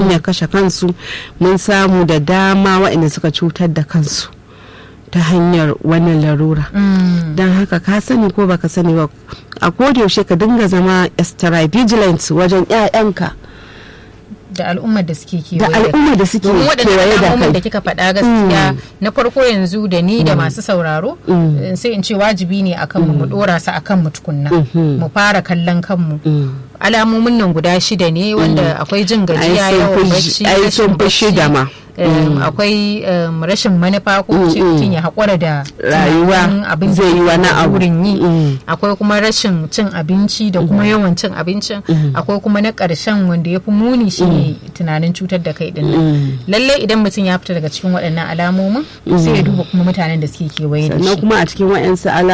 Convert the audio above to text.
hanyar kashe kansu mun samu da dama waɗanda suka cutar da kansu ta hanyar wannan larura don haka ka sani ko baka sani ba a yaushe ka dinga zama extra vigilant wajen 'ya'yanka da al'ummar da suke da kewaye al'umma da suke domin waɗannan kewaye da alamomin da kai kika faɗa gaskiya na farko yanzu da ni da masu sauraro eh, sai in ce wajibi ne akan mu mu dora su akan mu tukunna mu fara kallon kanmu alamomin nan guda shida ne wanda akwai jin gajiya Ai, sun yawan fi- bacci ai, rashin sun fi bacci, shida ma. em, akwai em, rashin manufa ko ce mutum ya haƙura da Rayuwa tunanin abin da zai yi yake wani da abu. burin yi Mm. akwai kuma rashin cin abinci da kuma yawan cin abincin akwai kuma na ƙarshen wanda ya fi muni shine tunanin cutar da kai din nan lallai idan mutum ya fita daga cikin waɗannan alamomin sai ya duba kuma mutanen da suke kewaye da shi sannan kuma a cikin wa'yansu